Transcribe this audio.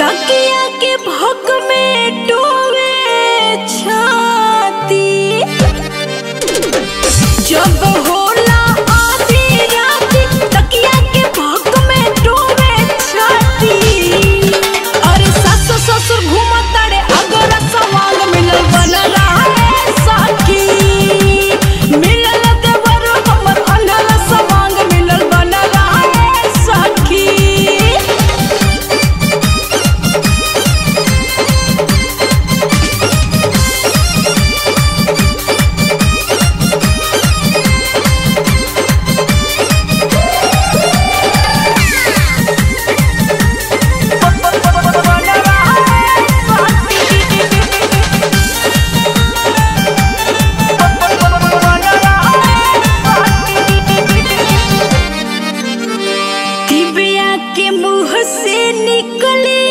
तकिया के भक में डोवे छाती जब होला आधी रात तकिया के भक में डोवे छाती अरे सास ससुर घूमत तारे अगर सवांग मिलल बन रहा है साकी मिलल देवर हमर अनहल सवांग मिलल बन रहा है साकी दिव्या के मुंह से निकले